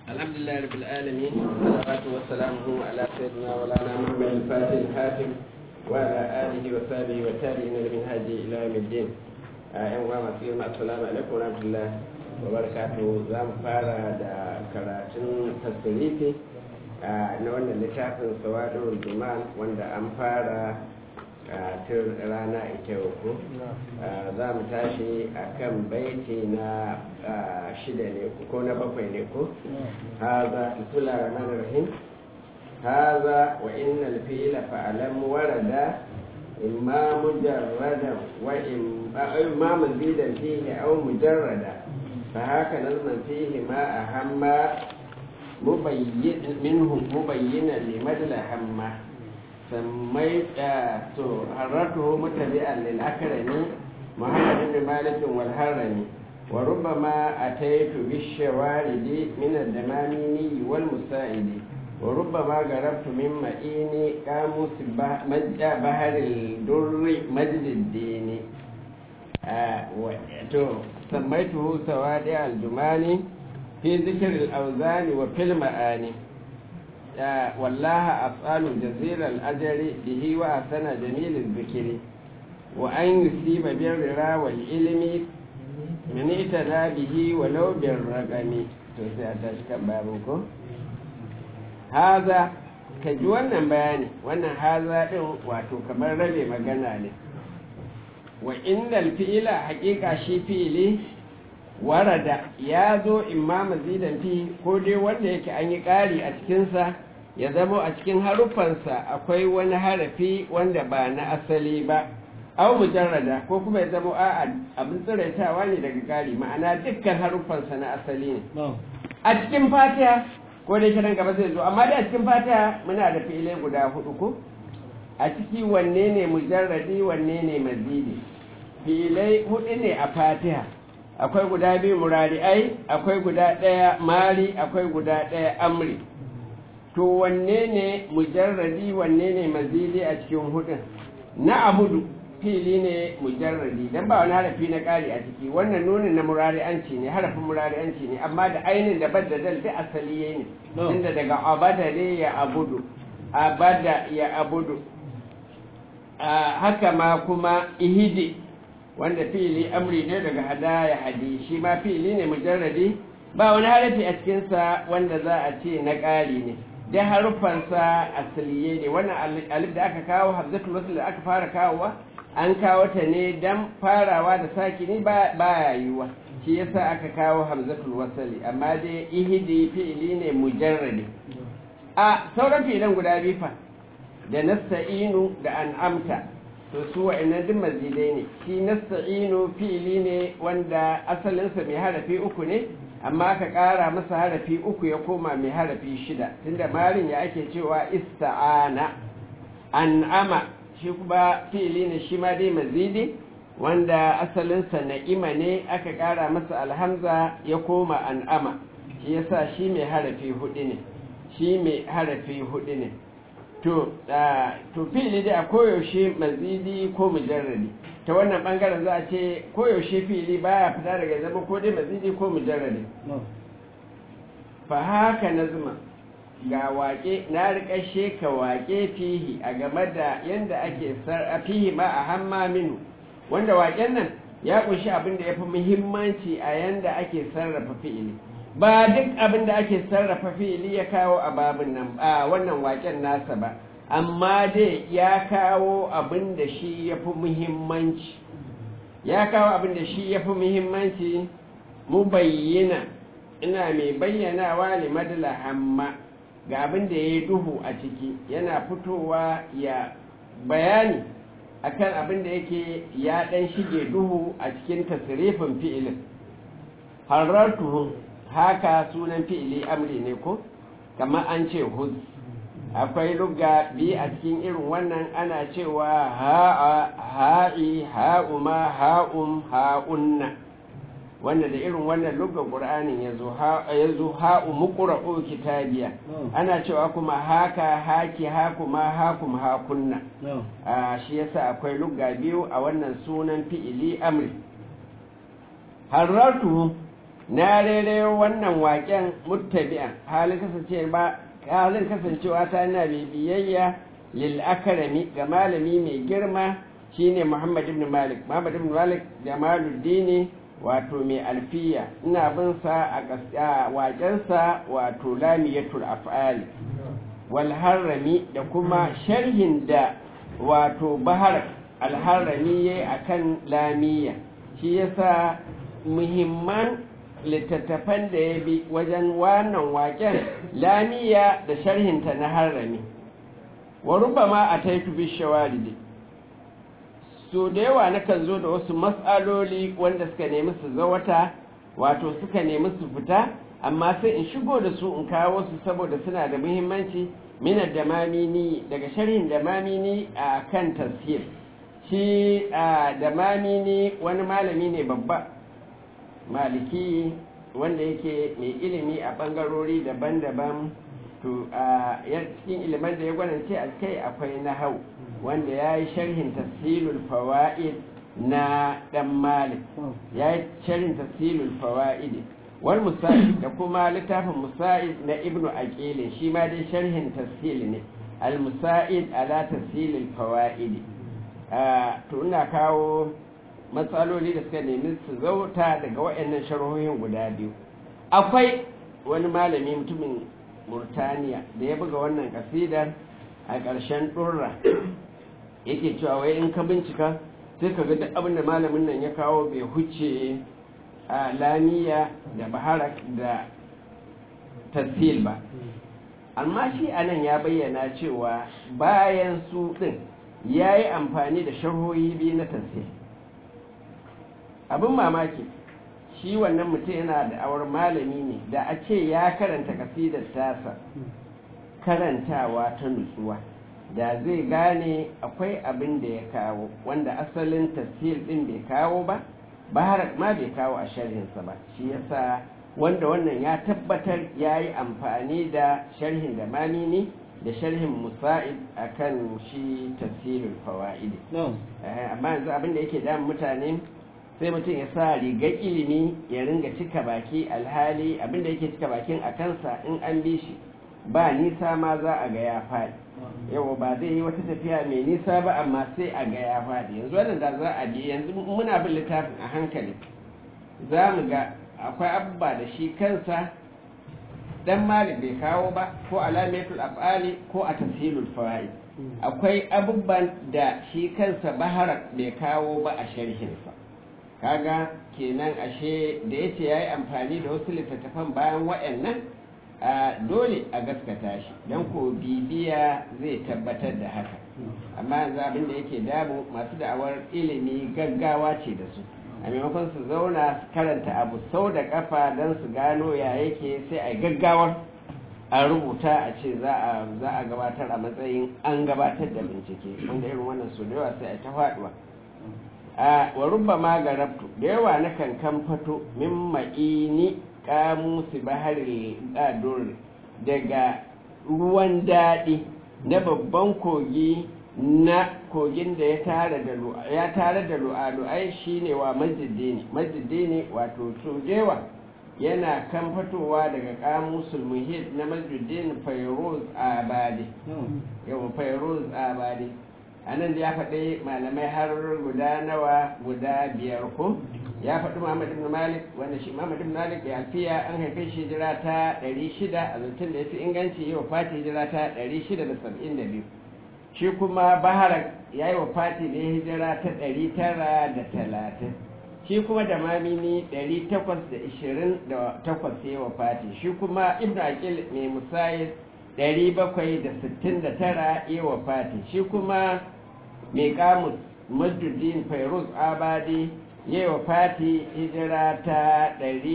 الحمد لله رب العالمين والصلاة والسلام على سيدنا ولانا محمد الفاتح الحاتم وعلى آله وصحبه والتابعين لمن هاجي إلى يوم الدين أيها المسلمين السلام عليكم ورحمة الله وبركاته زام فارا دا كراتين تصريفي na wannan littafin sawadar juman wanda an fara tun rana ita ko za mu tashi a kan baiti na shida ne ko na bakwai ne ko haza tula rahman rahim haza wa innal fi'la fa'alam warada imma mujarradan wa imma mazidan fihi aw mujarrada fa haka nazman fihi ma ahamma mubayyin minhu mubayyinan limadla hamma سميت حررته متبعا للأكرم محمد بن مالك والهرمي وربما أتيت بالشوارد من الدماميني والمسائد وربما قربت من مئين قاموس بحر الدر مجد الدين سميته سوادع الجمال في ذكر الأوزان وفي المآني والله أفعال جزيل الأجر به وأحسن جميل الذكر وأن يصيب بالرضا والعلم من اعتنى به ولو بالرقم هذا ka ji wannan bayani wannan haza ɗin wato kamar rabe magana ne wa innal fi'ila haƙiƙa shi fi'ili warada ya zo imma mazidan fi ko dai wanda yake an yi ƙari a cikinsa ya zama a cikin haruffansa akwai wani harafi wanda ba na asali ba au mujarrada ko kuma ya zama a abin tsiraitawa ne daga ƙari ma'ana dukkan haruffansa na asali ne a cikin fatiha ko dai kiran gaba zai zo amma dai a cikin fatiha muna da fi'ilai guda hudu ko a ciki wanne ne mujarradi wanne ne mazidi fi'ilai hudu ne a fatiha akwai guda biyu murari'ai akwai guda ɗaya mari akwai guda ɗaya amri to wanne ne mujarradi wanne ne mazidi a cikin hudun na abudu fili ne mujarradi dan ba wani harafi na ƙari a ciki wannan nunin na murari'anci ne harafin murari'anci ne amma da ainin da badda dal da asali ne inda daga abada ne ya abudu abada ya abudu haka ma kuma ihidi wanda fili amri ne daga hadaya hadi shi ma fili ne mujarradi ba wani harafi a cikinsa wanda za a ce na ƙari ne dai haruffansa asaliye ne wannan alif da aka kawo hamzatul wasl da aka fara kawowa an kawo ta ne dan farawa da sakini ba ya yiwuwa shi yasa aka kawo hamzatul wasli amma dai ihidi fi'ili ne mujarradi a sauran fi'ilan guda biyu fa da nasta'inu da an'amta to su wa'annan duk mazidai ne shi nasta'inu fi'ili ne wanda asalinsa mai harafi uku ne amma ka ƙara masa harafi uku ya koma mai harafi shida tunda marin ya ake cewa ista'ana an'ama shi kuma fi'ili ne shi ma dai mazidi wanda asalinsa na'ima ne aka ƙara masa alhamza ya koma an'ama shi yasa shi mai harafi hudu ne shi mai harafi hudu ne to to fi'ili dai a koyaushe mazidi ko mujarradi ta wannan bangaren za a ce koyaushe fi'ili baya fita daga zama ko dai mazidi ko mujarradi fa haka nazma ga waƙe na riƙashe ka waƙe fihi a game da yadda ake fihi ma a hamma minu wanda waƙen nan ya ƙunshi abin da ya fi muhimmanci a yadda ake sarrafa fi'ili ba duk abin da ake sarrafa fi'ili ya kawo a babin nan a wannan waƙen nasa ba amma dai ya kawo abin da shi ya fi muhimmanci ya kawo abin da shi ya fi muhimmanci mu bayyana ina mai bayyanawa limadala hamma ga abin da ya yi duhu a ciki yana fitowa ya bayani akan abin da yake ya ɗan shige duhu a cikin tasirifin fi'ilin harartuhun haka sunan fi'ili amri ne ko kamar an ce huz akwai lugga biyu a cikin irin wannan ana cewa ha'a ha'i ha'uma ha'um ha'unna wanda da irin wannan lugga qur'anin yazo yazo ha'u muqra'u kitabiya ana cewa kuma haka haki hakuma hakum hakunna a shi yasa akwai lugga biyu a wannan sunan fi'ili amri harartuhu na rere wannan waƙen muttabi'an halin kasancewa halin kasancewa ta na biyayya lil akrami ga malami mai girma shine Muhammad ibn Malik Muhammad ibn Malik Jamaluddin wato mai alfiya ina bin sa a waƙensa wato lamiyatul af'ali wal harrami da kuma sharhin da wato bahar alharrami yayi akan lamiya shi yasa muhimman littattafan da ya bi wajen wannan waƙen lamiya da sharhinta na harrami wa rubama a taitu bi shawaridi so da yawa nakan zo da wasu matsaloli wanda suka nemi su zawata wato suka nemi su fita amma sai in shigo da su in kawo su saboda suna da muhimmanci minar da mamini daga sharhin da mamini a kan tasir shi da mamini wani malami ne babba maliki wanda yake mai ilimi a ɓangarori daban-daban to a cikin ilimin da ya gwanance a kai akwai na hau wanda ya yi sharhin tafsilul fawa'id na ɗan malik ya yi sharhin tafsilul fawa'id wal musa'id da kuma littafin musa'id na ibnu aqil shi ma dai sharhin tafsil ne al musa'id ala tafsilul fawa'id to ina kawo matsaloli da suka nemi su zauta daga waɗannan sharhohin guda biyu akwai wani malami mutumin Murtaniya da ya buga wannan kasidar a ƙarshen ɗurra yake cewa wai in ka bincika sai ka ga duk abin da malamin nan ya kawo bai huce a lamiya da baharak da tassil ba amma shi a nan ya bayyana cewa bayan su ɗin ya yi amfani da sharhohi biyu na tassil abin mamaki shi wannan mutum yana da awar malami ne da a ce ya karanta kasidar tasa karantawa ta nutsuwa da zai gane akwai abin da ya kawo wanda asalin tafsir din bai kawo ba baharak ma bai kawo a sharhinsa ba shi yasa wanda wannan ya tabbatar ya yi amfani da sharhin da mamini da sharhin musa'id akan shi tafsirin fawa'idi amma yanzu abin da yake damun mutane sai mutum ya sa rigar ilimi ya ringa cika baki alhali abinda yake cika bakin a kansa in an bi shi ba nisa ma za a ga ya faɗi yawa ba zai yi wata tafiya mai nisa ba amma sai a ga ya faɗi yanzu wannan da za a bi yanzu muna bin littafin a hankali za mu ga akwai abubuwa da shi kansa dan malik bai kawo ba ko alamatul af'ali ko a tafsilul fawaid akwai abubuwan da shi kansa baharak bai kawo ba a sharhinsa kaga kenan ashe da yace yayi amfani da wasu littattafan bayan waɗannan dole a gaskata shi don ko bibiya zai tabbatar da haka amma yanzu abin da yake damu masu da'awar ilimi gaggawa ce da su a maimakon su zauna su karanta abu sau da kafa don su gano ya yake sai a gaggawar a rubuta a ce za a gabatar a matsayin an gabatar da bincike wanda irin wannan su da yawa sai a ta faduwa a wa rubba ma garabtu da yawa na kankan fato min ma'ini kamusi bahari qadur daga ruwan daɗi na babban kogi na kogin da ya tare da ya tare da lu'alu'ai shine wa majiddini majiddini wato tudewa yana kan fitowa daga kamusul muhit na majiddin fairuz abadi yau fairuz abadi a nan da ya faɗi malamai har guda nawa guda biyar ko ya faɗi Muhammad ibn Malik wanda shi Muhammad ibn Malik ya alfiya an haife shi hijira ta 600 a zancen da ya fi inganci yau fati hijira ta 672 shi kuma Baharak ya yi wa fati da ya hijira ta 930 shi kuma da mamini 828 ya yi wa fati shi kuma Ibn Aqil mai musayid 769 ya yi wa fati shi kuma mai kamus Majuddin Fairuz Abadi yi wa fati hijira ta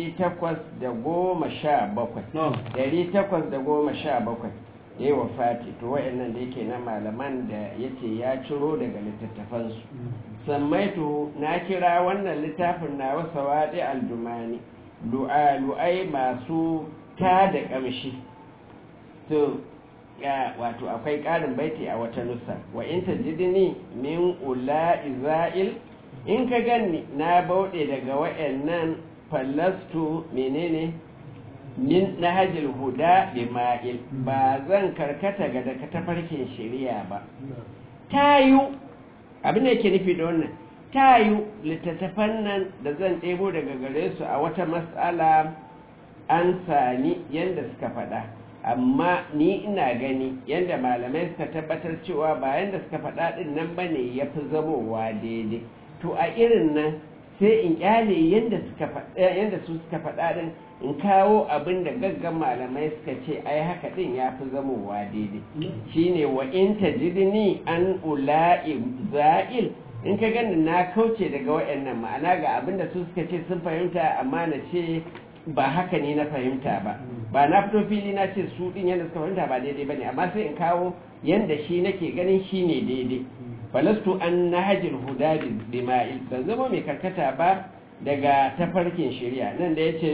817 yi wa fati to wa'annan da yake na malaman da yace ya ciro daga littattafansu sammaitu na kira wannan littafin na wasa waɗe aljumani lu'ai masu ta da ƙamshi to wato akwai ƙarin baiti a wata nusa wa in tajidni min ula iza'il in ka ganni na bauɗe daga wa'annan fallastu menene min nahajil huda bi ma'il ba zan karkata ga daga tafarkin shari'a ba tayu abin da yake nufi da wannan tayu littattafan nan da zan ɗebo daga gare su a wata matsala an sani yadda suka faɗa amma ni ina gani yadda malamai suka tabbatar cewa ba yadda suka faɗa ɗin nan ba ne ya fi zamowa daidai to a irin nan sai in kyale yadda su suka faɗa ɗin in kawo abin da gaggan malamai suka ce ai haka ɗin ya fi zamowa daidai shine wa in tajidni an ula'i za'il in ka gani na kauce daga waɗannan ma'ana ga abin da su suka ce sun fahimta amma na ce ba haka ne na fahimta ba ba na fito fili na ce su din yadda suka fahimta ba daidai ba ne amma sai in kawo yadda shi nake ganin shi ne daidai falastu an na hajjin huda bima'il ban zama mai karkata ba daga tafarkin shari'a nan da ya ce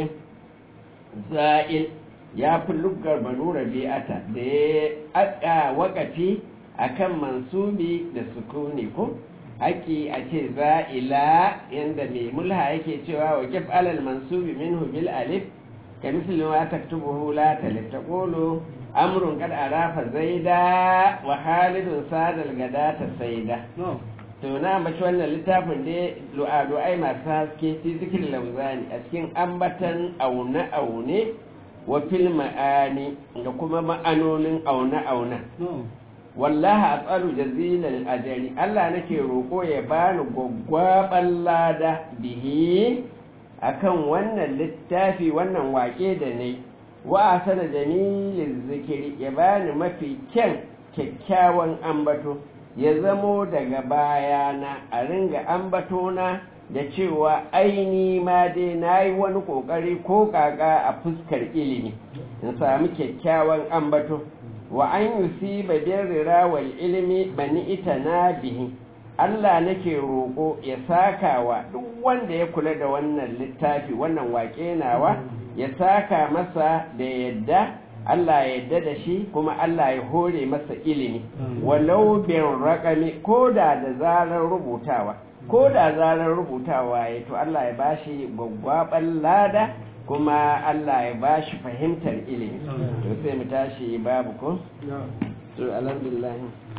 za'il ya fi luggar banu rabi'ata da ya aka wakati akan mansubi da sukuni ko haƙi a ce za'ila yadda mai mulha yake cewa wa kif alal mansubi minhu bil alif ka misli ma taktubuhu la talif taqulu amrun qad arafa zaida wa halidun sadal gadata saida to na ambaci wannan littafin da lu'a du'ai masu haske fi zikir lauzani a cikin ambatan aune aune wa fil ma'ani da kuma ma'anonin aune aune wallahi atsalu jazilal ajri Allah nake roko ya bani gwaggwaban lada bihi akan wannan littafi wannan wake da ne wa asana jamilin zikiri ya bani mafi kyan kyakkyawan ambato ya zamo daga bayana a ringa ambatona da cewa aini ma dai na yi wani ƙoƙari ko ƙaƙa a fuskar ilimi in sami kyakkyawan ambato wa an yusi babin rira wal ilimi bani ita na bihi Allah nake roƙo ya saka wa duk wanda ya kula da wannan littafi wannan waƙe nawa ya saka masa da yadda Allah ya yadda da shi kuma Allah ya hore masa ilimi walau bin raƙami ko da da zarar rubutawa ko da zarar rubutawa ya to Allah ya bashi gwaggwaɓar lada kuma Allah ya ba shi fahimtar ilimi to sai mu tashi babu ko to alhamdulillah